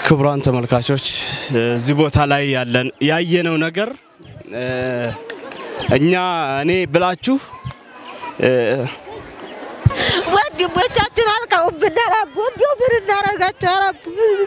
ክቡራን ተመልካቾች እዚህ ቦታ ላይ ያለን ያየነው ነገር እኛ እኔ ብላችሁ ወንድሞቻችን አልቀውብን ረቡ እንዲሁ ምን እናረጋቸው ረቡ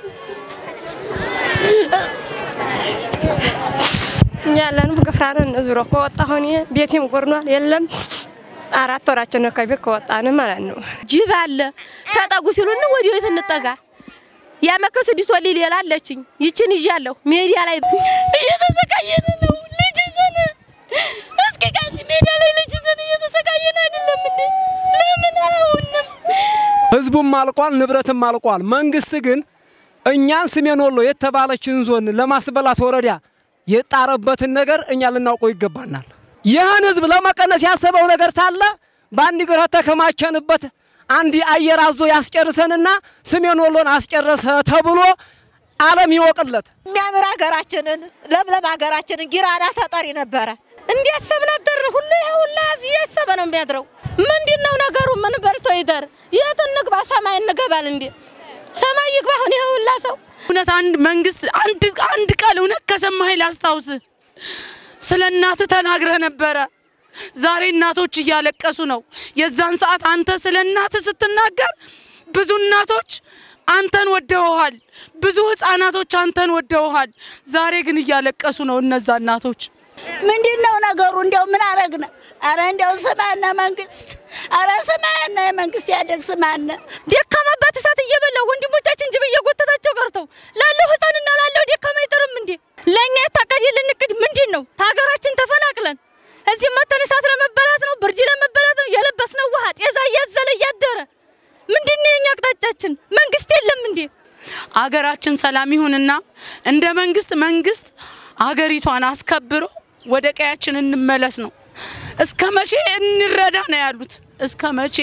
እኛ ያለንም ግፍራን ዙሮ ከወጣ ሆኔ ቤቴም ጎርኗል። የለም አራት ወራችን ነው ከቤት ከወጣን ማለት ነው። ጅብ አለ ተጠጉ ሲሉን ወደ ቤት እንጠጋ። ያመከ ስድስት ወሊ ሌላ አለችኝ ይችን ይዣለሁ ሜዲያ ላይ እየተሰቃየን ነው። ልጅ ይዘን እስኪ ከዚህ ሜዳ ላይ ልጅ ይዘን እየተሰቃየን አይደለም እንዴ? ለምን አሁንም ህዝቡም አልቋል፣ ንብረትም አልቋል። መንግስት ግን እኛን ሰሜን ወሎ የተባለችን ዞን ለማስበላት ወረዳ የጣረበትን ነገር እኛ ልናውቀው ይገባናል። ይህን ህዝብ ለመቀነስ ያሰበው ነገር ታለ በአንድ ግራ ተከማቸንበት አንድ አየር አዞ ያስጨርሰንና ሰሜን ወሎን አስጨረሰ ተብሎ ዓለም ይወቅለት። የሚያምር ሀገራችንን ለምለም ሀገራችንን ጊራና ተጠሪ ነበረ። እንዲያሰብ ነበር ሁሉ ይሄ ሁላ እዚህ እያሰበ ነው የሚያድረው። ምንድን ነው ነገሩ? ምን በልቶ ይደር? የት እንግባ? ሰማይ እንገባል እንዴ? ሰማይ ይግባ አሁን ይሄ ሁላ ሰው እውነት አንድ መንግስት አንድ አንድ ቃል እውነት ከሰማኸኝ ላስታውስ። ስለ እናትህ ተናግረህ ነበረ። ዛሬ እናቶች እያለቀሱ ነው። የዛን ሰዓት አንተ ስለ እናትህ ስትናገር ብዙ እናቶች አንተን ወደውሃል፣ ብዙ ህፃናቶች አንተን ወደውሃል። ዛሬ ግን እያለቀሱ ነው እነዛ እናቶች። ምንድን ነው ነገሩ? እንዲያው ምን አረግነ? አረ እንዲያው ስማነ መንግስት፣ አረ ስማነ የመንግስት ያደግ ስማነ ደካማባት እሳት እየበላው ወንድሞቻችን ጅብ እየጎተታቸው ቀርተው ላለው ህፃንና ላለው ደካማ አይጠርም እንዴ? ለእኛ የታቀደልን እቅድ ምንድን ነው? ከሀገራችን ተፈናቅለን እዚህ መተን እሳት ለመበላት ነው፣ ብርድ ለመበላት ነው። የለበስነው ውሃ ጤዛ እያዘለ እያደረ ምንድን ነው የኛ አቅጣጫችን? መንግስት የለም እንዴ? አገራችን ሰላም ይሁንና እንደ መንግስት መንግስት አገሪቷን አስከብሮ ወደ ቀያችን እንመለስ ነው። እስከ መቼ እንረዳ ነው ያሉት? እስከ መቼ?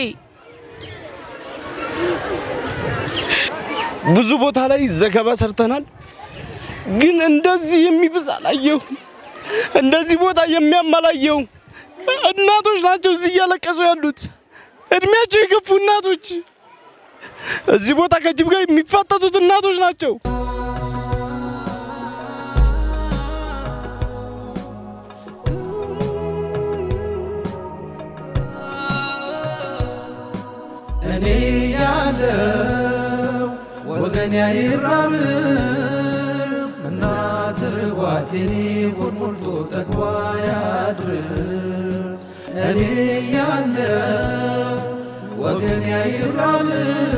ብዙ ቦታ ላይ ዘገባ ሰርተናል፣ ግን እንደዚህ የሚብስ አላየሁም። እንደዚህ ቦታ የሚያመላየው እናቶች ናቸው እዚህ እያለቀሱ ያሉት እድሜያቸው የገፉ እናቶች እዚህ ቦታ ከጅብ ጋር የሚፋጠጡት እናቶች ናቸው። እኔ ያለው ወገን አይራብም እናት ርቧት የኔ ሆድ ሞልቶ ጠግቧ ያድርም እኔ ያለው ወገን አይራብም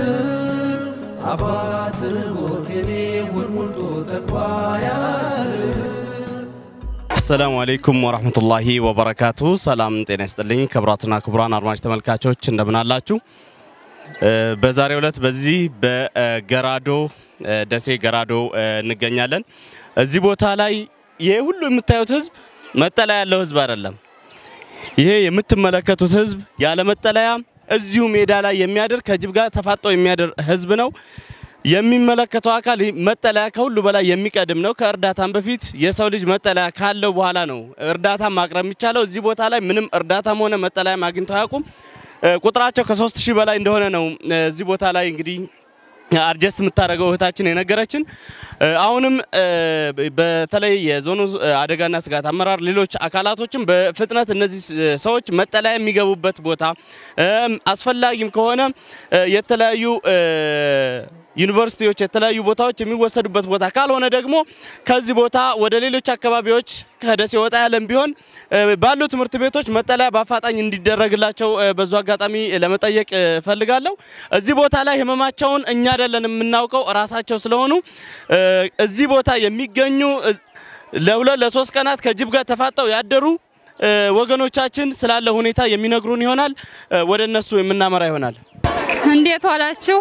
አባት ርቦት የኔ ሆድ ሞልቶ ጠግቧ ያድርም አሰላሙ አሌይኩም ወራህመቱላሂ ወበረካቱ። ሰላም ጤና ይስጥልኝ ክቡራትና ክቡራን አድማጭ ተመልካቾች እንደምን አላችሁ? በዛሬው ዕለት በዚህ በገራዶ ደሴ ገራዶ እንገኛለን። እዚህ ቦታ ላይ ይሄ ሁሉ የምታዩት ህዝብ መጠለያ ያለው ህዝብ አይደለም። ይሄ የምትመለከቱት ህዝብ ያለ መጠለያ እዚሁ ሜዳ ላይ የሚያድር ከጅብ ጋር ተፋጦ የሚያድር ህዝብ ነው። የሚመለከተው አካል መጠለያ ከሁሉ በላይ የሚቀድም ነው። ከእርዳታም በፊት የሰው ልጅ መጠለያ ካለው በኋላ ነው እርዳታ ማቅረብ የሚቻለው። እዚህ ቦታ ላይ ምንም እርዳታም ሆነ መጠለያም አግኝተው አያውቁም። ቁጥራቸው ከሶስት ሺህ በላይ እንደሆነ ነው እዚህ ቦታ ላይ እንግዲህ አርጀስት የምታደርገው እህታችን የነገረችን። አሁንም በተለይ የዞኑ አደጋና ስጋት አመራር ሌሎች አካላቶችም በፍጥነት እነዚህ ሰዎች መጠለያ የሚገቡበት ቦታ አስፈላጊም ከሆነ የተለያዩ ዩኒቨርሲቲዎች የተለያዩ ቦታዎች የሚወሰዱበት ቦታ ካልሆነ ደግሞ ከዚህ ቦታ ወደ ሌሎች አካባቢዎች ከደሴ ወጣ ያለም ቢሆን ባሉ ትምህርት ቤቶች መጠለያ በአፋጣኝ እንዲደረግላቸው በዙ አጋጣሚ ለመጠየቅ እፈልጋለሁ። እዚህ ቦታ ላይ ህመማቸውን እኛ አይደለን የምናውቀው እራሳቸው ስለሆኑ እዚህ ቦታ የሚገኙ ለሁለት ለሶስት ቀናት ከጅብ ጋር ተፋጠው ያደሩ ወገኖቻችን ስላለ ሁኔታ የሚነግሩን ይሆናል። ወደ እነሱ የምናመራ ይሆናል። እንዴት ዋላችሁ?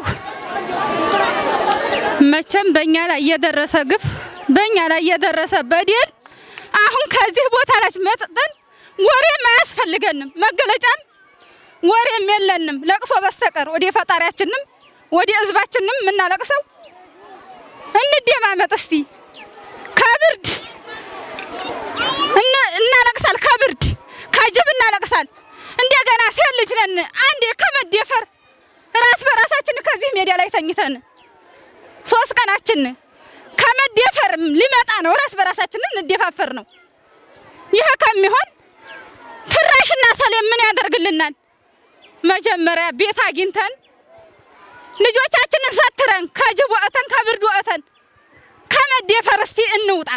መቼም በእኛ ላይ የደረሰ ግፍ በእኛ ላይ የደረሰ በደል አሁን ከዚህ ቦታ ላይ መጥተን ወሬም አያስፈልገንም፣ መገለጫም ወሬም የለንም ለቅሶ በስተቀር ወደ ፈጣሪያችንም ወደ ህዝባችንም የምናለቅሰው እንደማመጥ እስቲ ከብርድ እናለቅሳል፣ ከብርድ ከጅብ እናለቅሳል። እንደገና ሴት ልጅ ነን አንዴ ከመደፈር ራስ በራሳችን ከዚህ ሜዳ ላይ ተኝተን ሶስት ቀናችን መደፈርም ሊመጣ ነው። ራስ በራሳችንን እንደፋፈር ነው። ይህ ከሚሆን ፍራሽና ሰሌን ምን ያደርግልናል? መጀመሪያ ቤት አግኝተን ልጆቻችንን ሰትረን ከጅብ ወጥተን ከብርድ ወጥተን ከመደፈር እስቲ እንውጣ።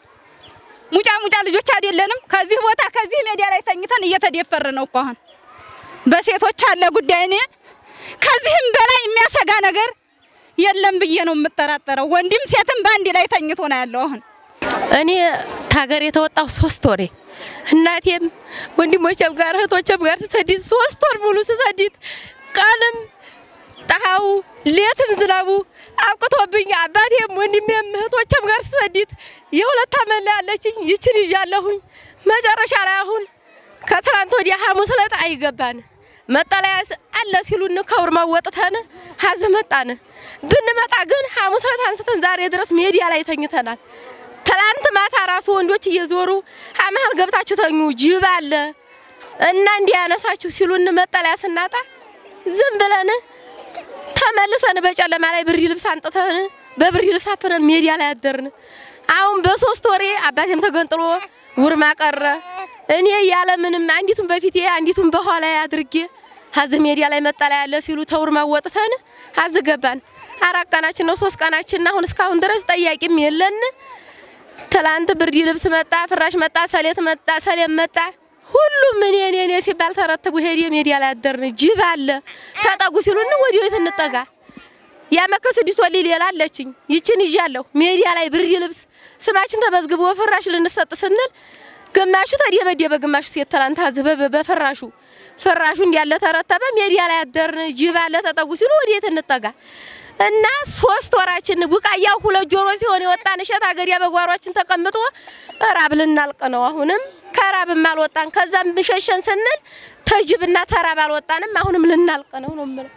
ሙጫ ሙጫ ልጆች አይደለንም። ከዚህ ቦታ ከዚህ ሜዲያ ላይ ተኝተን እየተደፈር ነው እኮ አሁን በሴቶች አለ ጉዳይ። እኔ ከዚህም በላይ የሚያሰጋ ነገር የለም ብዬ ነው የምጠራጠረው። ወንድም ሴትም በአንድ ላይ ተኝቶ ነው ያለው አሁን እኔ ታገር የተወጣው ሶስት ወሬ እናቴም ወንድሞቼም ጋር እህቶቼም ጋር ስሰዲት ሶስት ወር ሙሉ ስሰዲት ቀንም ፀሐዩ ሌትም ዝናቡ አብቅቶብኝ አባቴም ወንድሜም እህቶቼም ጋር ስሰዲት የሁለት ዓመት ላይ ያለችኝ ይችን ይዣለሁኝ። መጨረሻ ላይ አሁን ከትናንት ወዲያ ሐሙስ ዕለት አይገባን መጠለያ አለ ሲሉን ከውርማ ወጥተን ሀዝ መጣን። ብንመጣ ግን ሐሙስ ዕለት አንስተን ዛሬ ድረስ ሜዲያ ላይ ተኝተናል። ትላንት ማታ ራሱ ወንዶች እየዞሩ አመሀል ገብታችሁ ተኙ፣ ጅብ አለ እና እንዲያነሳችሁ ሲሉን መጠለያ ስናጣ ዝም ብለን ተመልሰን በጨለማ ላይ ብርድ ልብስ አንጥተን በብርድ ልብስ አፍረን ሜዲያ ላይ አደርን። አሁን በሶስት ወሬ አባቴም ተገንጥሎ ውርማ ቀረ። እኔ ያለ ምንም አንዲቱን በፊቴ አንዲቱን በኋላ አድርጌ ሀዝ ሜዲያ ላይ መጠለያ ያለ ሲሉ ተውርማ ወጥተን ሀዝ ገባን። አራት ቀናችን ነው ሶስት ቀናችን አሁን እስካሁን ድረስ ጠያቂም የለን። ትላንት ብርድ ልብስ መጣ፣ ፍራሽ መጣ፣ ሰሌት መጣ፣ ሰሌም መጣ። ሁሉም እኔ እኔ እኔ ሲባል ተረትቡ ሄድ ሜዲያ ላይ አደርን። ጅብ አለ ተጠጉ ሲሉን ወዲህ የት እንጠጋ? ያመከ ስድስት ወሊ ሌላ አለችኝ ይችን ይዣለሁ። ሜዲያ ላይ ብርድ ልብስ ስማችን ተመዝግቦ ፍራሽ ልንሰጥ ስንል ግማሹ ተደበደበ፣ ግማሹ ሴት ትላንት አዝበበ በፍራሹ ፍራሹ እንዲያለ ተረተበ። ሜዲያ ላይ አደርን። ጅብ አለ ተጠጉ ሲሉ ወዴት እንጠጋ? እና ሶስት ወራችን ቡቃያው ሁለት ጆሮ ሲሆን የወጣን እሸት አገሪያ በጓሯችን ተቀምጦ ራብ ልናልቅ ነው። አሁንም ከራብም አልወጣን። ከዛም ሸሸን ስንል ተጅብና ተራብ አልወጣንም። አሁንም ልናልቅ ነው ነው የምለው።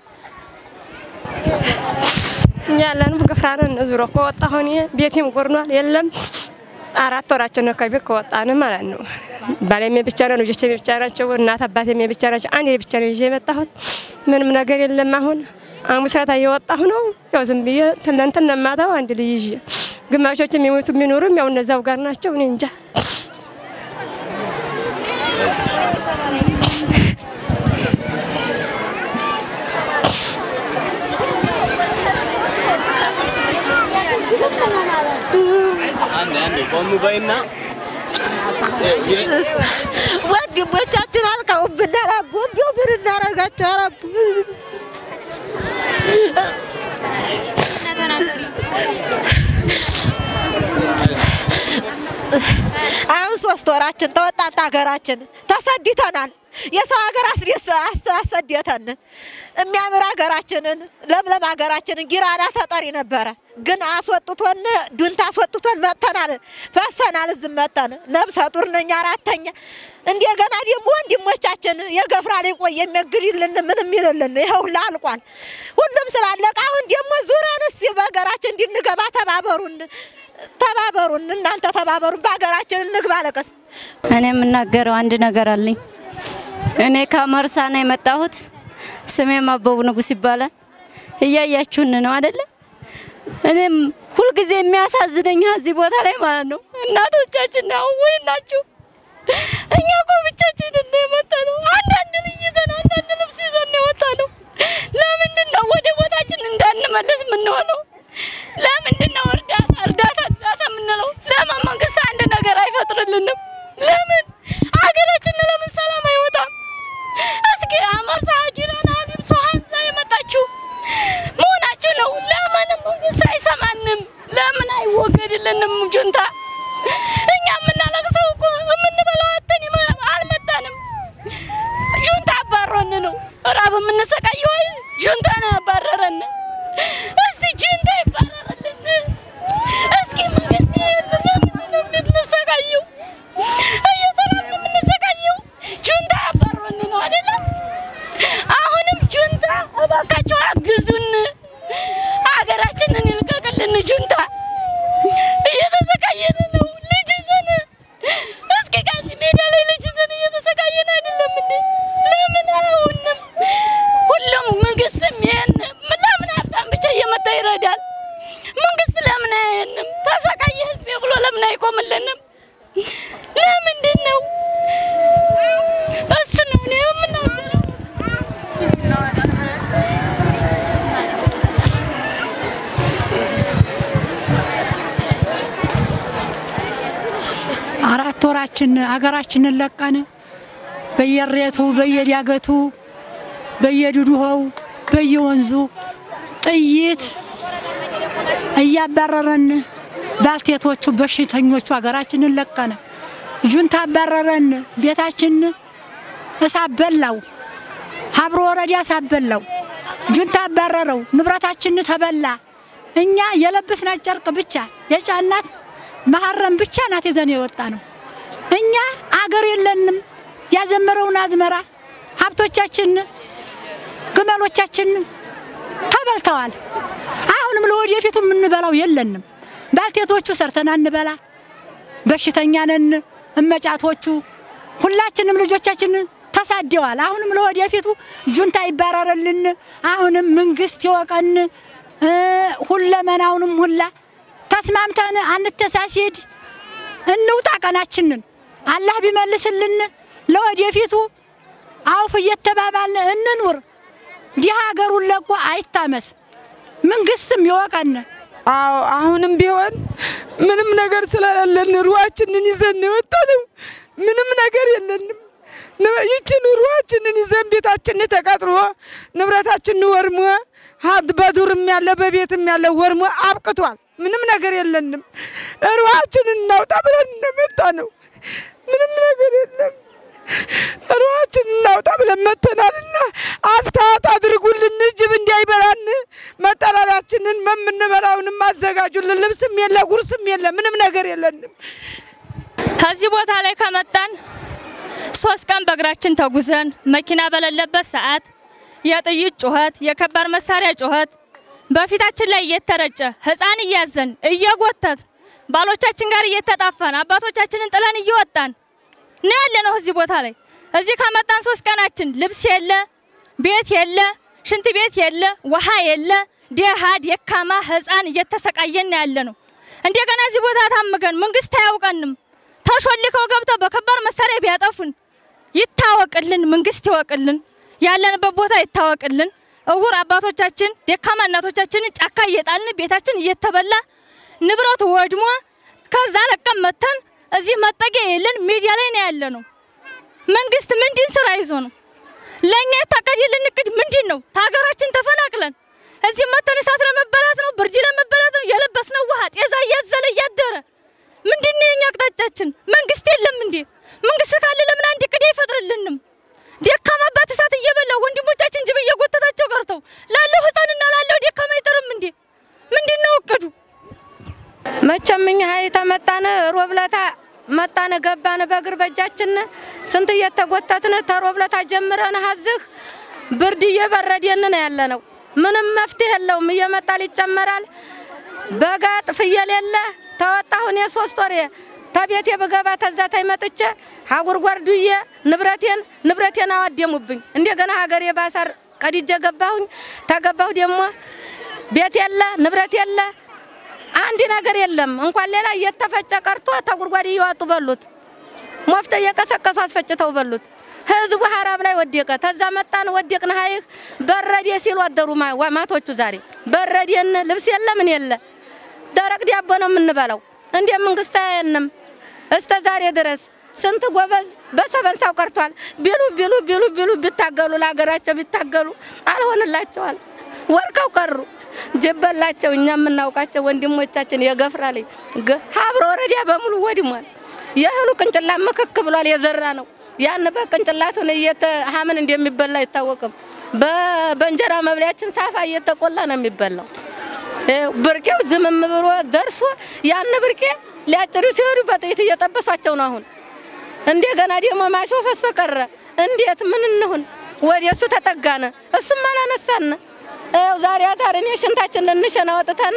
እኛ ያለን ገፍራን ዙሮ ከወጣሁ እኔ ቤቴም ጎርኗል። የለም አራት ወራችን ነው ከቤት ከወጣን ማለት ነው። ባሌሜ ብቻ ነው፣ ልጆቼ ብቻ ናቸው፣ እናት አባቴሜ ብቻ ናቸው። አንድ ብቻ ነው ይዤ የመጣሁት። ምንም ነገር የለም። አሁን አሙሳታ እየወጣሁ ነው። ያው ዝም ብዬ ትናንትና ማታው አንድ ልጅ ይዤ ግማሾች የሚሞቱ የሚኖሩም ያው እነዛው ጋር ናቸው። እኔ እንጃ አንድ አንድ ቆም በይና ወንድሞቻችን አልቀውብናል። አቦ እንዲሁ ምን እናደርጋቸው? ኧረ አቦ አሁን ሶስት ወራችን ተወጣን ሀገራችን ተሰድተናል። የሰው ሀገር አስደስ አሰደተን። የሚያምር ሀገራችንን ለምለም ሀገራችንን ጊራና ተጠሪ ነበረ፣ ግን አስወጥቶን ዱንታ አስወጥቶን መጥተናል፣ ፈሰናል። እዝም መጥተን ነብሰ ጡር ነኝ አራተኛ። እንደገና ደግሞ ወንድሞቻችን የገፍራ ላይ ቆይ የሚያግድልን ምንም ይልልን ይኸው ሁላ አልቋል። ሁሉም ስላለቀ አሁን ደግሞ ዙረን እስኪ በሀገራችን እንድንገባ ተባበሩን፣ ተባበሩን፣ እናንተ ተባበሩን፣ በሀገራችን እንግባ። ለቀስ እኔ የምናገረው አንድ ነገር አለኝ። እኔ ከመርሳ ነው የመጣሁት። ስሜም አበቡ ንጉስ ይባላል። እያያችሁን ነው አይደለ? እኔም ሁልጊዜ የሚያሳዝነኝ እዚህ ቦታ ላይ ማለት ነው እናቶቻችን አሁን ወይ ናችሁ። እኛ እኮ ብቻችንን ነው የመጣ ነው። አንዳንድ ልጅ ይዘን አንዳንድ ልብስ ይዘን ነው የወጣ ነው። ለምንድን ነው ወደ ቦታችን እንዳንመለስ የምንሆነው? ለምንድን ነው እርዳታ እርዳታ እርዳታ የምንለው? ለምን መንግስት አንድ ነገር አይፈጥርልንም? ለምን ሀገራችን ለምን ሰላም አይወጣም? እስኪ አመርሳ ጊራና ሊም ሶሃንዛ የመጣችሁ መሆናችሁ ነው። ለምን መንግስት አይሰማንም? ለምን አይወገድልንም? ጁንታ እኛ የምናለቅሰው እኮ የምንበላው አጥተን ይመ- አልመጣንም። ጁንታ አባሮን ነው ራብ የምንሰቃየው። አይ ጁንታ ነው ያባረረን። እስቲ ጁንታ ይባረረልን። እስኪ መንግስት ለምንድን ነው የምንሰቃየው? እየተራብን የምንሰቃየው ጁንታ ያባሮን ነው አይደለም? አሁንም ጁንታ እባካችሁ አግዙን፣ ሀገራችንን ይልቀቅልን። ጁንታ እየተሰቃየን አይቆምልንም? ለምንድን ነው? እሱ ነው እኔ የምናገረው። አራት ወራችን አገራችንን ለቀን በየሬቱ በየዳገቱ በየድዱኸው በየወንዙ ጥይት እያባረረን ባልቴቶቹ በሽተኞቹ ሀገራችንን ለቀነ። ጁንታ አባረረን። ቤታችን እሳት በላው። ሀብሮ ወረዳ እሳት በላው። ጁንታ አባረረው። ንብረታችን ተበላ። እኛ የለበስናት ጨርቅ ብቻ የጫናት መሀረም ብቻ ናት ይዘን የወጣ ነው። እኛ አገር የለንም። ያዘመረውን አዝመራ ሀብቶቻችን፣ ግመሎቻችን ተበልተዋል። አሁንም ለወደፊቱ የምንበላው የለንም። ባልቴቶቹ ሰርተን አንበላ፣ በሽተኛ ነን። እመጫቶቹ ሁላችንም ልጆቻችን ተሳደዋል። አሁንም ለወደፊቱ ጁንታ ይባረርልን። አሁንም መንግስት ይወቀን። ሁለመናውንም ሁላ ተስማምተን አንተሳሲድ እንውጣ ቀናችንን አላህ ቢመልስልን ለወደፊቱ አውፍ እየተባባልን እንኑር። ዲህ ሀገሩን ለቆ አይታመስ። መንግስትም ይወቀን። አዎ አሁንም ቢሆን ምንም ነገር ስለሌለን ሩዋችንን ይዘን ነው የወጣነው። ምንም ነገር የለንም። ይችን ሩዋችንን ይዘን ቤታችን ተቃጥሎ ንብረታችን ወርሞ ሀብት በዱርም ያለ በቤትም ያለ ወርሞ አብቅቷል። ምንም ነገር የለንም። ሩዋችንን እናውጣ ብለን ነው የመጣነው። ምንም ነገር የለም። ሩዋችን እናውጣ ብለን መተናልና አስተያየት አድርጉልን። ጅብ እንዳይበላን መጠለያችንን የምንበላውንም አዘጋጁልን። ልብስም የለ ጉርስም የለ ምንም ነገር የለንም። ከዚህ ቦታ ላይ ከመጣን ሶስት ቀን በእግራችን ተጉዘን መኪና በሌለበት ሰዓት የጥይት ጩኸት፣ የከባድ መሳሪያ ጩኸት በፊታችን ላይ እየተረጨ ህፃን እያዘን እየጎተት ባሎቻችን ጋር እየተጣፋን አባቶቻችንን ጥለን እየወጣን ነው ያለ ነው። እዚህ ቦታ ላይ እዚህ ከመጣን ሶስት ቀናችን ልብስ የለ፣ ቤት የለ፣ ሽንት ቤት የለ፣ ውሃ የለ፣ ደሃ ደካማ ህፃን እየተሰቃየን ያለ ነው። እንደገና እዚህ ቦታ ታምገን መንግስት አያውቀንም። ተሾልከው ገብተው በከባድ መሳሪያ ቢያጠፉን ይታወቅልን፣ መንግስት ይወቅልን፣ ያለንበት ቦታ ይታወቅልን። እውር አባቶቻችን ደካማ እናቶቻችንን ጫካ እየጣልን ቤታችን እየተበላ ንብረቱ ወድሞ ከዛ ለቀን መተን እዚህ መጠጊያ የለን ሜዲያ ላይ ነው ያለ ነው። መንግስት ምንድን ስራ ይዞ ነው ለእኛ የታቀደልን እቅድ ምንድን ነው? ከሀገራችን ተፈናቅለን እዚህ መተን እሳት ለመበላት ነው፣ ብርድ ለመበላት ነው። የለበስነው ውሃ ጤዛ እያዘለ እያደረ ምንድን ነው የኛ አቅጣጫችን? መንግስት የለም እንዴ? መንግስት ካለ ለምን አንድ እቅድ አይፈጥርልንም? ደካማ አባት እሳት እየበላ ወንድሞቻችን ጅብ እየጎተታቸው ቀርተው ላለው ህፃንና ላለው ደካማ አይጠርም እንዴ? ምንድን ነው እቅዱ? መቼም እኛ ሀይ ተመጣነ ሮብለታ መጣነ ገባነ በእግር በእጃችን ስንት እየተጎተትን ተሮብለታ ጀምረን ሀዝህ ብርድ እየበረደን ነው ያለ ነው። ምንም መፍትሄ የለውም። እየመጣል ይጨመራል። በጋጥ ፍየል የለ ተወጣሁን የሶስት ወሬ ተቤቴ ብገባ ተዛ ታይ መጥቼ ሀጉርጓር ዱዬ ንብረቴን ንብረቴን አዋደሙብኝ። እንደገና ሀገሬ ባሳር ቀድጄ ገባሁኝ። ተገባሁ ደግሞ ቤት የለ ንብረት የለ አንድ ነገር የለም። እንኳን ሌላ እየተፈጨ ቀርቶ ተጉድጓድ እየዋጡ በሉት። ሞፍተ እየቀሰቀሱ አስፈጭተው በሉት። ህዝቡ ሀራብ ላይ ወደቀ። ተዛ መጣን ወደቅን። ሀይህ በረዴ ሲሉ አደሩ ማቶቹ። ዛሬ በረዴን ልብስ የለ ምን የለ ደረቅ ዳቦ ነው የምንበላው። እንደ መንግስት አያየንም እስከ ዛሬ ድረስ ስንት ጎበዝ በሰበንሳው ቀርቷል። ቢሉ ቢሉ ቢሉ ቢሉ ቢታገሉ ለሀገራቸው ቢታገሉ አልሆንላቸዋል። ወርቀው ቀሩ። ጅበላቸው እኛ የምናውቃቸው ወንድሞቻችን የገፍራ ላይ ሀብሮ ወረዳ በሙሉ ወድሟል። የእህሉ ቅንጭላት ምክክ ብሏል። የዘራ ነው ያን በቅንጭላቱን እየተ ሀምን እንደሚበላ አይታወቅም። በእንጀራ መብሊያችን ሳፋ እየተቆላ ነው የሚበላው። ብርቄው ዝምም ብሎ ደርሶ ያን ብርቄ ሊያጭዱ ሲሄዱ በጥይት እየጠበሷቸው ነው። አሁን እንደገና ደግሞ ማሾ ፈሶ ቀረ። እንዴት ምን እንሁን? ወደ እሱ ተጠጋነ፣ እሱም አላነሳን። ይኸው ዛሬ አዳር እኔ ሽንታችን ልንሸና ወጥተን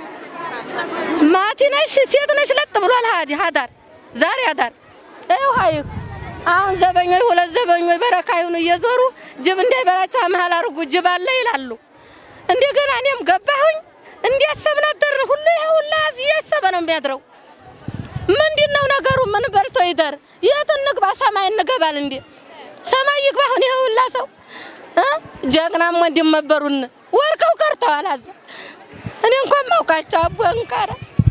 ማቲ ነሽ ሴት ነሽ ለጥ ብሏል። ሀዲ አዳር ዛሬ አዳር ይኸው ሀይ አሁን ዘበኞች ሁለት ዘበኞች በረካ ይሁኑ እየዞሩ ጅብ እንዳይበላቸው መሀል አድርጉ ጅብ አለ ይላሉ። እንደገና እኔም ገባሁኝ እንዲያሰብን አደርን። ሁሉ ይሄ ሁላ እያሰበ ነው የሚያድረው። ምንድን ነው ነገሩ? ምን በልቶ ይደር? የት እንግባ? ሰማይ እንገባል እንዴ? ሰማይ ይግባ። አሁን ይሄ ሁላ ሰው እ ጀግናም ወንድም ነበሩን ወርቀው ቀርተዋል። አዛ እኔ እንኳን ማውቃቸው አቦ እንቃራ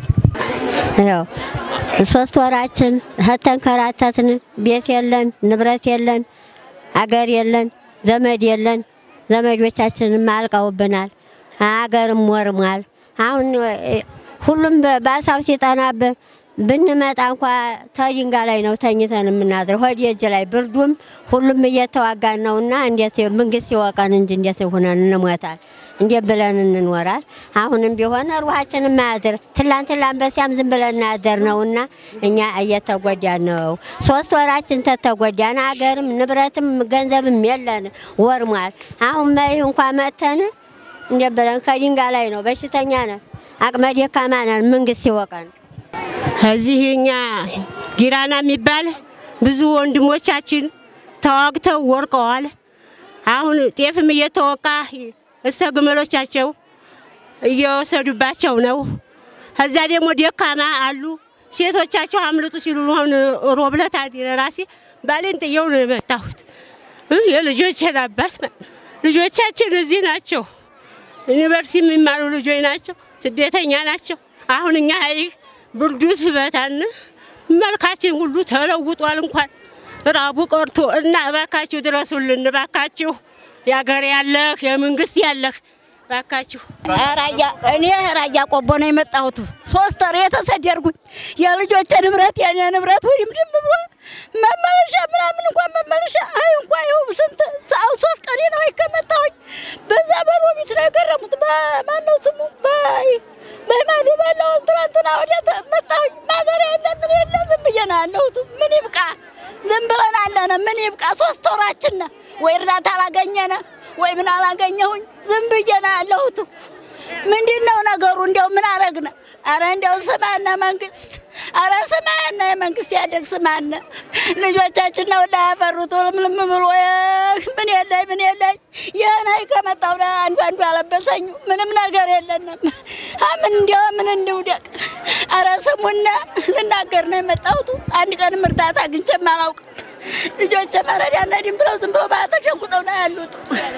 ያው ሶስት ወራችን ተንከራተትን። ቤት የለን፣ ንብረት የለን፣ አገር የለን፣ ዘመድ የለን። ዘመዶቻችንም አልቀውብናል። አገርም ወርሟል። አሁን ሁሉም በአሳብ ሲጠናብን ብንመጣ እንኳ ተድንጋ ላይ ነው ተኝተን የምናድር ሆድ እጅ ላይ ብርዱም ሁሉም እየተዋጋን ነውና እንዴት መንግስት ይወቀን እንጂ እንዴት ሆነን እንሞታል? እንዴት ብለን እንኖራል? አሁንም ቢሆን ሩሃችን ማያድር ትላንት ላንበሲያም ዝም ብለን እናያደር ነውና እኛ እየተጎዳን ነው። ሶስት ወራችን ተተጎዳን። አገርም ንብረትም ገንዘብም የለን ወርሟል። አሁን መይህ እንኳ መተን እንዴት ብለን ከድንጋ ላይ ነው በሽተኛ ነን፣ አቅመ ደካማ ነን። መንግስት ይወቀን። እዚህ እኛ ጊራና የሚባል ብዙ ወንድሞቻችን ተዋግተው ወርቀዋል። አሁን ጤፍም እየተወቃ እስተ ግመሎቻቸው እየወሰዱባቸው ነው። እዛ ደግሞ ደካማ አሉ። ሴቶቻቸው አምልጡ ሲሉ አሁን ሮብለት ራሴ ባሌን ጥየው ነው የመጣሁት። የልጆችን አባት ልጆቻችን እዚህ ናቸው። ዩኒቨርሲቲ የሚማሩ ልጆች ናቸው። ስደተኛ ናቸው። አሁን እኛ ይህ ብርዱ ስበታን መልካችን ሁሉ ተለውጧል። እንኳን ራቡ ቀርቶ እና እባካችሁ ድረሱልን፣ እባካችሁ የአገር ያለህ የመንግስት ያለህ እባካችሁ። ራያ እኔ ራያ ቆቦ ነው የመጣሁት። ሶስት ወር የተሰደድኩኝ የልጆቼ ንብረት የኔ ንብረት ወዲም ድም ብሎ መመለሻ ምናምን እንኳን መመለሻ አይ እንኳ ይኸው ስንት ሰው ሶስት ቀኔ ነው ከመጣሁኝ። በዛ በሮቢት ነው የገረሙት። በማነው ስሙ በይ በማኑ ባለው ትናንትና ወዲያ መጣሁኝ። ማዘሪያ የለ ምን የለ ዝም ብዬ ነው ያለሁት። ምን ይብቃ ዝም ብለን አለነ። ምን ይብቃ ሶስት ወራችን ነው። ወይ እርዳታ አላገኘነ ወይ ምን አላገኘሁኝ። ዝም ብዬ ነው ያለሁት። ምንድን ነው ነገሩ? እንዲያው ምን አረግነ? አረ እንዲያው ስማነ መንግስት፣ አረ ስማነ የመንግስት ያደግ ስማነ። ልጆቻችን ነው ላይ ያፈሩት ልምልም ብሎ ምን የለኝ ምን የለኝ ይህን ከመጣሁ አንዱ አንዱ አለበሰኝ። ምንም ነገር የለንም። ምን እንዲያው ምን እንውደቅ? አረ ስሙና ልናገር ነው የመጣሁት። አንድ ቀንም እርዳታ አግኝቼም አላውቅም። ልጆቼ መረዳ ነዲም ብለው ዝም ብለው ተሸጉጠው ነው ያሉት።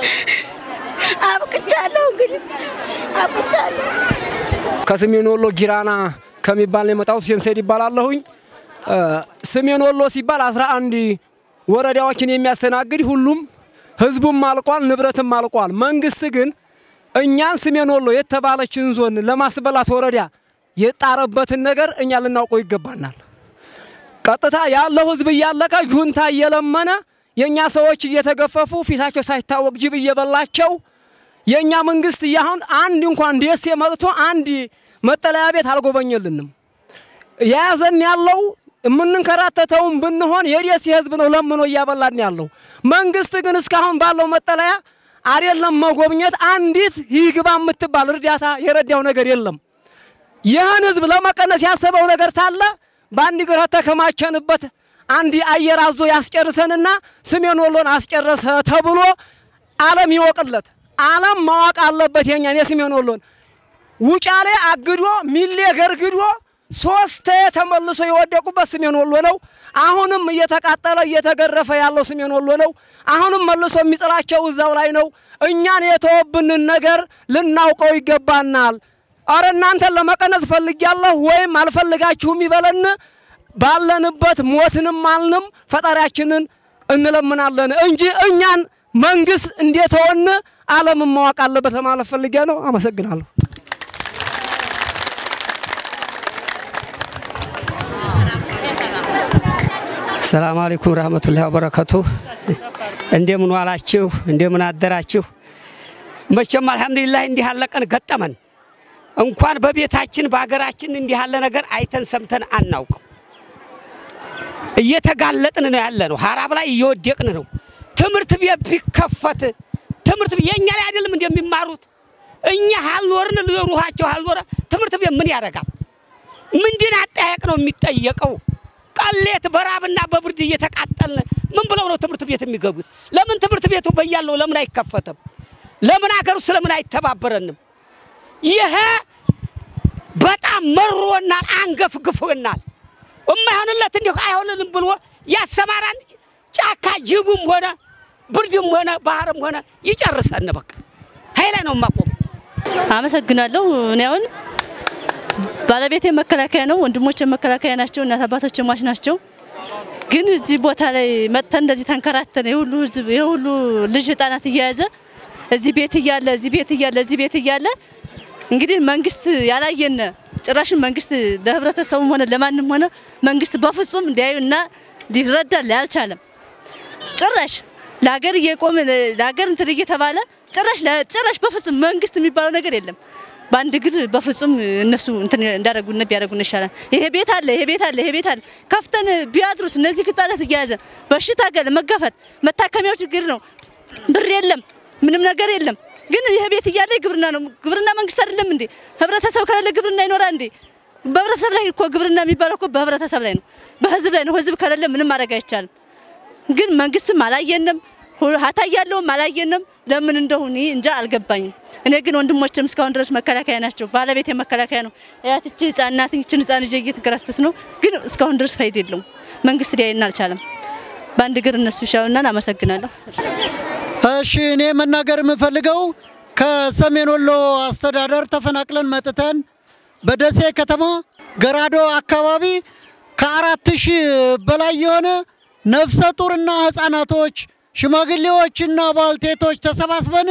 አብቅቻለሁ እንግዲህ አብቅቻለሁ። ከሰሜን ወሎ ጊራና ከሚባል ነው የመጣሁት። ሴንሴድ ይባላለሁኝ። ሰሜን ወሎ ሲባል አስራ አንድ ወረዳዎችን የሚያስተናግድ ሁሉም ህዝቡም አልቋል፣ ንብረትም አልቋል። መንግስት ግን እኛን ሰሜን ወሎ የተባለችን ዞን ለማስበላት ወረዳ የጣረበትን ነገር እኛ ልናውቀው ይገባናል። ቀጥታ ያለው ህዝብ እያለቀ ጁንታ እየለመነ የእኛ ሰዎች እየተገፈፉ ፊታቸው ሳይታወቅ ጅብ እየበላቸው የእኛ መንግስት እያሁን አንድ እንኳን ደሴ መጥቶ አንድ መጠለያ ቤት አልጎበኘልንም። የያዘን ያለው የምንንከራተተውን ብንሆን የደሴ ህዝብ ነው ለምኖ እያበላን ያለው። መንግስት ግን እስካሁን ባለው መጠለያ አይደለም መጎብኘት፣ አንዲት ይግባ የምትባል እርዳታ የረዳው ነገር የለም። ይህን ህዝብ ለመቀነስ ያሰበው ነገር ታለ በአንድ ግራ ተከማቸንበት አንድ አየር አዞ ያስጨርሰንና ሰሜን ወሎን አስጨረሰ ተብሎ ዓለም ይወቅለት። ዓለም ማወቅ አለበት የኛን የሰሜን ወሎን ውጫሌ አግዶ ሚሌ ገርግዶ ሶስት ተመልሶ የወደቁበት ሰሜን ወሎ ነው። አሁንም እየተቃጠለ እየተገረፈ ያለው ሰሜን ወሎ ነው። አሁንም መልሶ የሚጥላቸው እዛው ላይ ነው። እኛን የተወብንን ነገር ልናውቀው ይገባናል። አረ እናንተን ለመቀነስ ፈልጊያለሁ ወይም አልፈልጋችሁም ይበለን። ባለንበት ሞትንም አልንም ፈጣሪያችንን እንለምናለን እንጂ እኛን መንግስት እንደተወን ዓለምን ማወቅ አለበት ለማለት ፈልጌ ነው። አመሰግናለሁ። ሰላም አለይኩም ረህመቱላሂ ወበረከቱ። እንደምን ዋላችሁ? እንደምን አደራችሁ? መቼም አልሐምዱሊላህ እንዲህ ያለ ቀን ገጠመን። እንኳን በቤታችን በሀገራችን እንዲህ ያለ ነገር አይተን ሰምተን አናውቅም። እየተጋለጥን ነው ያለ ነው። ሀራብ ላይ እየወደቅን ነው። ትምህርት ቤት ቢከፈት ትምህርት ቤት የእኛ ላይ አይደለም እንደሚማሩት እኛ ሀልኖርን ሩሃቸው ሀልኖረ ትምህርት ቤት ምን ያደርጋል? ምንድን አጠያየቅ ነው የሚጠየቀው? ቀሌት በራብና በብርድ እየተቃጠልን ምን ብለው ነው ትምህርት ቤት የሚገቡት? ለምን ትምህርት ቤቱ በያለው ለምን አይከፈትም? ለምን አገር ውስጥ ለምን አይተባበረንም? ይሄ በጣም መሮናል፣ አንገፍግፎናል። እማይሆንለት እንዲሁ አይሆንልም ብሎ ያሰማራን ጫካ ጅቡም ሆነ ብርድም ሆነ ባህርም ሆነ ይጨርሰን። በቃ ኃይለ ነው የማቆም አመሰግናለሁ። እኔ አሁን ባለቤቴ መከላከያ ነው፣ ወንድሞቼ መከላከያ ናቸው፣ እናት አባቶቼ ሟች ናቸው። ግን እዚህ ቦታ ላይ መጥተን እንደዚህ ተንከራተን የሁሉ ህዝብ የሁሉ ልጅ ህጻናት እየያዘ እዚህ ቤት እያለ እዚህ ቤት እያለ እዚህ ቤት እያለ እንግዲህ መንግስት ያላየን ጭራሽን መንግስት ለህብረተሰቡም ሆነ ለማንም ሆነ መንግስት በፍጹም እንዲያዩና ሊረዳ አልቻለም። ጭራሽ ለሀገር እየቆመ ለሀገር እንትን እየተባለ ጭራሽ ጭራሽ በፍጹም መንግስት የሚባለው ነገር የለም። በአንድ እግር በፍጹም እነሱ እንትን እንዳደረጉን ቢያደርጉን ይሻላል። ይሄ ቤት አለ፣ ይሄ ቤት አለ፣ ይሄ ቤት አለ። ከፍተን ቢያድሩስ እነዚህ ህጻናት እየያዘ በሽታ ጋር መጋፈጥ መታከሚያው ችግር ነው። ብር የለም፣ ምንም ነገር የለም። ግን ይሄ ቤት እያለ ግብርና ነው። ግብርና መንግስት አይደለም እንዴ? ህብረተሰብ ከሌለ ግብርና ይኖራል እንዴ? በህብረተሰብ ላይ እኮ ግብርና የሚባለው እኮ በህብረተሰብ ላይ ነው፣ በህዝብ ላይ ነው። ህዝብ ከሌለ ምንም ማድረግ አይቻልም። ግን መንግስትም አላየንም፣ ሀታ ያለውም አላየንም። ለምን እንደሆነ እንጃ አልገባኝም። እኔ ግን ወንድሞችም እስካሁን ድረስ መከላከያ ናቸው። ባለቤት መከላከያ ነው። ያትቺ ህጻን ናት። ይችን ህጻን ልጅ እየተንከራተት ነው። ግን እስካሁን ድረስ ፋይዳ የለውም። መንግስት ሊያየን አልቻለም። በአንድ እግር እነሱ ይሻሉናል። አመሰግናለሁ። እሺ እኔ መናገር የምፈልገው ከሰሜን ወሎ አስተዳደር ተፈናቅለን መጥተን በደሴ ከተማ ገራዶ አካባቢ ከአራት ሺህ በላይ የሆነ ነፍሰ ጡርና ህፃናቶች፣ ሽማግሌዎችና ባልቴቶች ተሰባስበን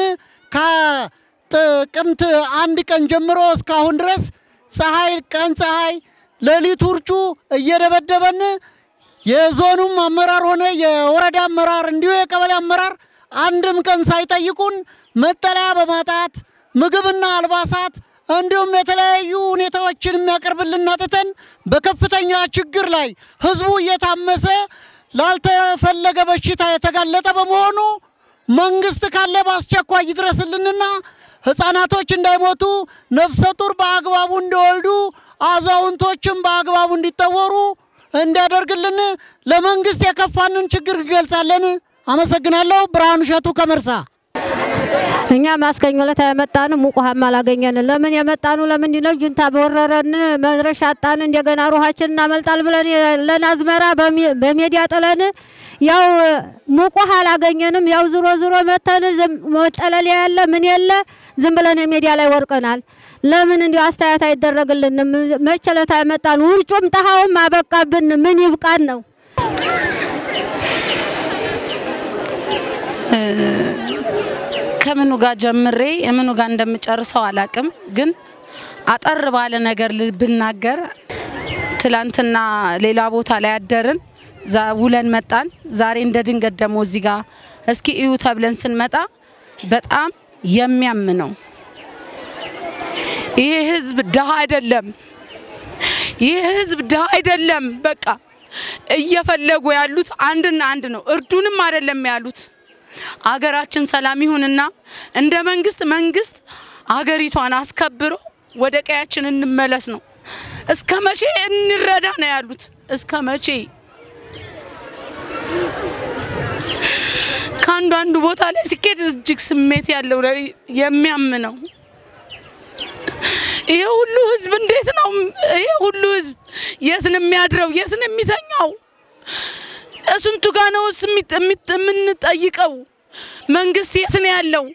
ከጥቅምት አንድ ቀን ጀምሮ እስካሁን ድረስ ፀሐይ ቀን ፀሐይ ሌሊት ውርጩ እየደበደበን የዞኑም አመራር ሆነ የወረዳ አመራር እንዲሁ የቀበሌ አመራር አንድም ቀን ሳይጠይቁን መጠለያ በማጣት ምግብና አልባሳት እንዲሁም የተለያዩ ሁኔታዎችን የሚያቀርብልን አጥተን በከፍተኛ ችግር ላይ ህዝቡ እየታመሰ ላልተፈለገ በሽታ የተጋለጠ በመሆኑ መንግስት ካለ በአስቸኳይ ይድረስልንና ህፃናቶች እንዳይሞቱ፣ ነፍሰ ጡር በአግባቡ እንዲወልዱ፣ አዛውንቶችም በአግባቡ እንዲጠወሩ እንዲያደርግልን ለመንግስት የከፋንን ችግር እንገልጻለን። አመሰግናለሁ። ብርሃኑ እሸቱ ከመርሳ። እኛ ማስከኞ ዕለት የመጣን ሙቅ ውሃም አላገኘን። ለምን የመጣኑ ለምንድን ነው? ጁንታ በወረረን መድረሻ አጣን። እንደገና ሩሃችን እናመልጣል ብለን ለናዝመራ በሜዲያ ጥለን ያው ሙቅ ውሃ አላገኘንም። ያው ዝሮ ዝሮ መተን መጠለያ ያለ ምን የለ ዝም ብለን ሜዲያ ላይ ወርቀናል። ለምን እንዲሁ አስተያየት አይደረግልንም? መቼ ዕለት የመጣን ውርጩም ጠሃውም አበቃብን። ምን ይብቃን ነው ከምኑ ጋር ጀምሬ የምኑ ጋር እንደምጨርሰው አላቅም። ግን አጠር ባለ ነገር ብናገር ትላንትና ሌላ ቦታ ላይ አደርን፣ ውለን መጣን። ዛሬ እንደ ድንገት ደግሞ እዚህ ጋር እስኪ እዩ ተብለን ስንመጣ በጣም የሚያም ነው። ይህ ህዝብ ድሃ አይደለም። ይህ ህዝብ ድሃ አይደለም። በቃ እየፈለጉ ያሉት አንድና አንድ ነው። እርዱንም አይደለም ያሉት አገራችን ሰላም ይሁንና እንደ መንግስት መንግስት አገሪቷን አስከብሮ ወደ ቀያችን እንመለስ ነው። እስከ መቼ እንረዳ ነው ያሉት? እስከ መቼ? ከአንዱ አንዱ ቦታ ላይ ሲኬድ እጅግ ስሜት ያለው የሚያም ነው። ይሄ ሁሉ ህዝብ እንዴት ነው? ይሄ ሁሉ ህዝብ የት ነው የሚያድረው? የት ነው የሚተኛው? ስንቱ ጋ ነው የምንጠይቀው? መንግስት የት ነው ያለው?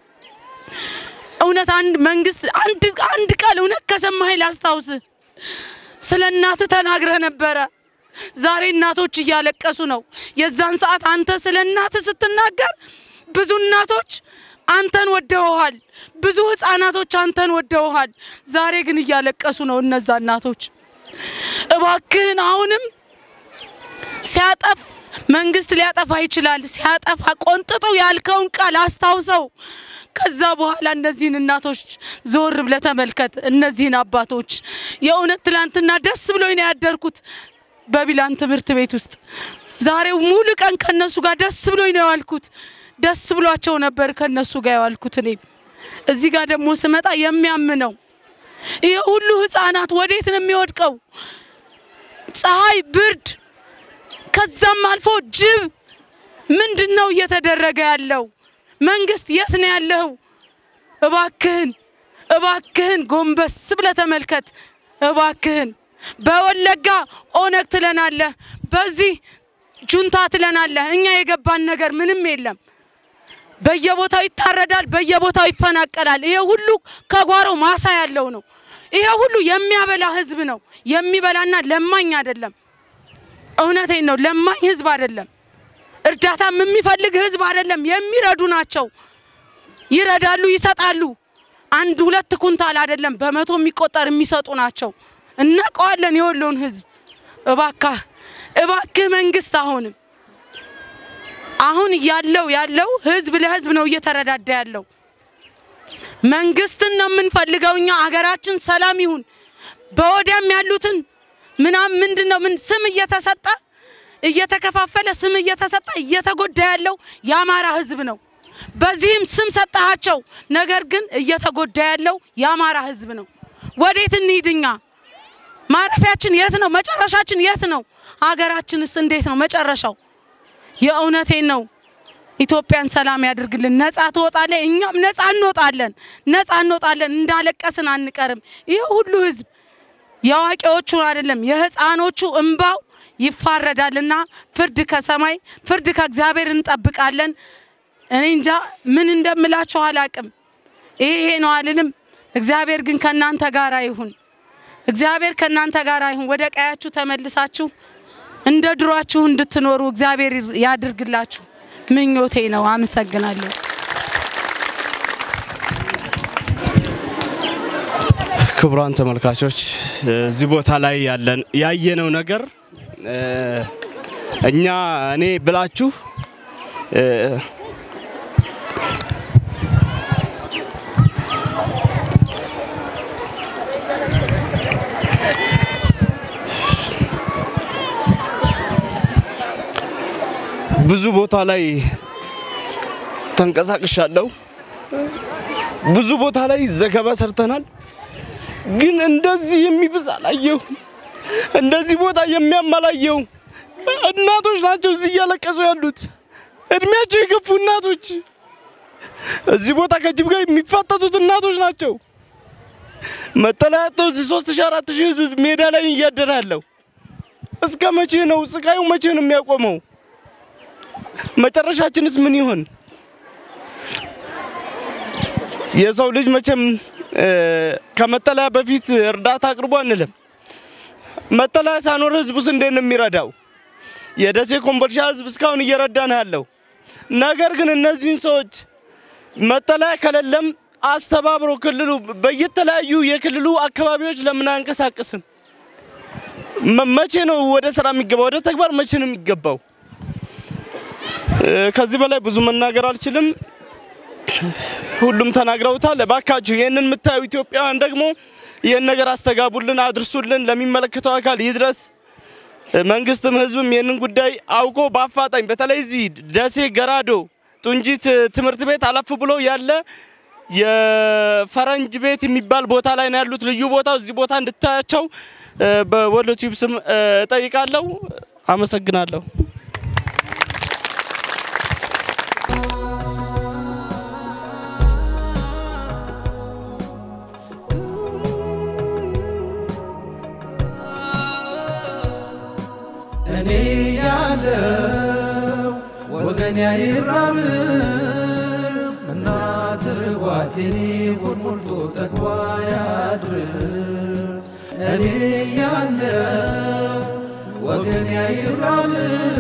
እውነት አንድ መንግስት አንድ አንድ ቃል እውነት ከሰማኸኝ ላስታውስ። ስለ እናትህ ተናግረህ ነበረ። ዛሬ እናቶች እያለቀሱ ነው። የዛን ሰዓት አንተ ስለ እናትህ ስትናገር ብዙ እናቶች አንተን ወደውሃል። ብዙ ህፃናቶች አንተን ወደውሃል። ዛሬ ግን እያለቀሱ ነው እነዛ እናቶች። እባክህን አሁንም ሲያጠፍ መንግስት ሊያጠፋ ይችላል። ሲያጠፋ ቆንጥጡ ያልከውን ቃል አስታውሰው። ከዛ በኋላ እነዚህን እናቶች ዞር ብለህ ተመልከት። እነዚህን አባቶች የእውነት ትላንትና ደስ ብሎኝ ነው ያደርኩት በቢላን ትምህርት ቤት ውስጥ። ዛሬው ሙሉ ቀን ከነሱ ጋር ደስ ብሎኝ ነው ያልኩት። ደስ ብሏቸው ነበር ከነሱ ጋር ያዋልኩት። እኔም እዚህ ጋር ደግሞ ስመጣ የሚያም ነው። ይህ ሁሉ ህፃናት ወዴት ነው የሚወድቀው? ፀሐይ፣ ብርድ ከዛም አልፎ ጅብ። ምንድን ነው እየተደረገ ያለው? መንግስት የት ነው ያለው? እባክህን እባክህን ጎንበስ ብለህ ተመልከት። እባክህን በወለጋ ኦነግ ትለናለህ፣ በዚህ ጁንታ ትለናለህ። እኛ የገባን ነገር ምንም የለም። በየቦታው ይታረዳል፣ በየቦታው ይፈናቀላል። ይሄ ሁሉ ከጓሮ ማሳ ያለው ነው። ይሄ ሁሉ የሚያበላ ህዝብ ነው። የሚበላና ለማኝ አይደለም። እውነቴን ነው። ለማኝ ህዝብ አይደለም። እርዳታም የሚፈልግ ህዝብ አይደለም። የሚረዱ ናቸው። ይረዳሉ፣ ይሰጣሉ። አንድ ሁለት ኩንታል አይደለም፣ በመቶ የሚቆጠር የሚሰጡ ናቸው። እናውቀዋለን የወሎን ህዝብ። እባካህ እባክህ መንግስት አሁንም አሁን ያለው ያለው ህዝብ ለህዝብ ነው እየተረዳዳ ያለው። መንግስትን ነው የምንፈልገው እኛ። አገራችን ሰላም ይሁን። በወዲያም ያሉትን ምናምን ምንድን ነው ምን ስም እየተሰጠ እየተከፋፈለ ስም እየተሰጠ እየተጎዳ ያለው የአማራ ህዝብ ነው። በዚህም ስም ሰጠሃቸው፣ ነገር ግን እየተጎዳ ያለው የአማራ ህዝብ ነው። ወዴት እንሂድ እኛ? ማረፊያችን የት ነው? መጨረሻችን የት ነው? ሀገራችንስ እንዴት ነው መጨረሻው? የእውነቴን ነው። ኢትዮጵያን ሰላም ያድርግልን። ነፃ ትወጣለህ፣ እኛም ነፃ እንወጣለን። ነፃ እንወጣለን። እንዳለቀስን አንቀርም። ይህ ሁሉ ህዝብ የአዋቂዎቹ አይደለም የህፃኖቹ እንባው ይፋረዳልና ፍርድ ከሰማይ ፍርድ ከእግዚአብሔር እንጠብቃለን። እኔ እንጃ ምን እንደምላችሁ አላቅም። ይሄ ይሄ ነው አልልም። እግዚአብሔር ግን ከእናንተ ጋር ይሁን። እግዚአብሔር ከእናንተ ጋር ይሁን። ወደ ቀያችሁ ተመልሳችሁ እንደ ድሯችሁ እንድትኖሩ እግዚአብሔር ያድርግላችሁ ምኞቴ ነው። አመሰግናለሁ። ክቡራን ተመልካቾች እዚህ ቦታ ላይ ያለን ያየነው ነገር እ፣ እኛ እኔ ብላችሁ እ፣ ብዙ ቦታ ላይ ተንቀሳቅሻለሁ። ብዙ ቦታ ላይ ዘገባ ሰርተናል። ግን እንደዚህ የሚብስ አላየሁ። እንደዚህ ቦታ የሚያማላየው እናቶች ናቸው እዚህ እያለቀሱ ያሉት እድሜያቸው የገፉ እናቶች፣ እዚህ ቦታ ከጅብ ጋር የሚፋጠጡት እናቶች ናቸው። መጠለያ አጥተው እዚህ ሶስት ሺህ አራት ሺህ ህዝብ ሜዳ ላይ እያደረ ያለው እስከ መቼ ነው? ስቃዩ መቼ ነው የሚያቆመው? መጨረሻችንስ ምን ይሆን? የሰው ልጅ መቼም እ፣ ከመጠለያ በፊት እርዳታ አቅርቦ አንልም። መጠለያ ሳኖር ህዝቡስ እንዴት ነው የሚረዳው? የደሴ ኮምቦልቻ ህዝብ እስካሁን እየረዳ ነው ያለው። ነገር ግን እነዚህን ሰዎች መጠለያ ከሌለም አስተባብሮ ክልሉ በየተለያዩ የክልሉ አካባቢዎች ለምን አያንቀሳቅስም? መ- መቼ ነው ወደ ስራ የሚገባው? ወደ ተግባር መቼ ነው የሚገባው? እ፣ ከዚህ በላይ ብዙ መናገር አልችልም። ሁሉም ተናግረውታል። እባካችሁ ይህንን የምታዩ ኢትዮጵያውያን ደግሞ ይህን ነገር አስተጋቡልን፣ አድርሱልን፣ ለሚመለከተው አካል ይድረስ። መንግስትም ህዝብም ይህንን ጉዳይ አውቆ በአፋጣኝ በተለይ እዚህ ደሴ ገራዶ ጡንጂት ትምህርት ቤት አለፍ ብሎ ያለ የፈረንጅ ቤት የሚባል ቦታ ላይ ነው ያሉት። ልዩ ቦታው እዚህ ቦታ እንድታያቸው እ፣ በወሎ ቲዩብ ስም እ፣ እጠይቃለሁ። አመሰግናለሁ። እኔ ያለው ወገን አይራብም እናት ርቧት የኔ ሆድ ሞልቶ ጠግቧ ያድር እኔ ያለው ወገን አይራብም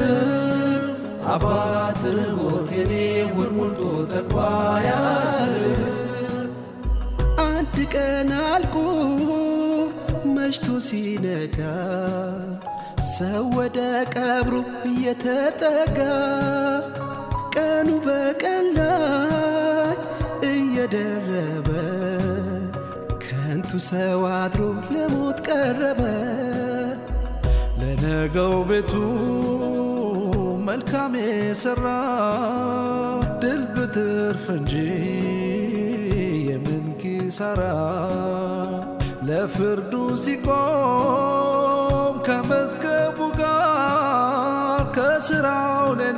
አባት ርቦት የኔ ሆድ ሞልቶ ጠግቧ ያድር አንድ ቀን አልቆ መሽቶ ሲነጋ ሰው ወደ ቀብሩ እየተጠጋ ቀኑ በቀን ላይ እየደረበ ከንቱ ሰው አድሮ ለሞት ቀረበ። ለነገው ቤቱ መልካም የሰራ ድል ብትርፍ እንጂ የምን ኪሳራ ለፍርዱ ሲቆም ከመዝገቡ ጋር ከስራው ሌላ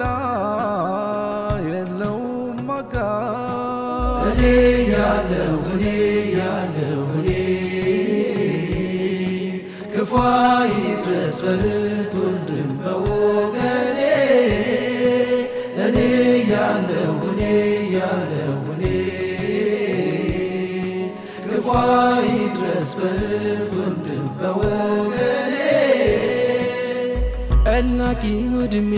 የለውም አጋር እኔ ያለው እኔ ያለው እኔ ክፉ ይድረስ በእህት ወንድም በወገኔ እኔ ያለው እኔ ያለው እኔ ክፉ ይድረስ በእህት ወንድም በወገኔ ጠላቂው ዕድሜ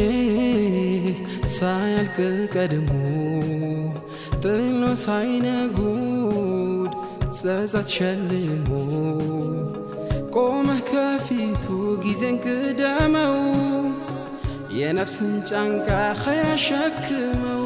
ሳያልቅ ቀድሞ ጥሎ ሳይነጉድ ጸጸት ሸልሞ ቆመህ ከፊቱ ጊዜን ቅደመው የነፍስን ጫንቃ ኸይር አሸክመው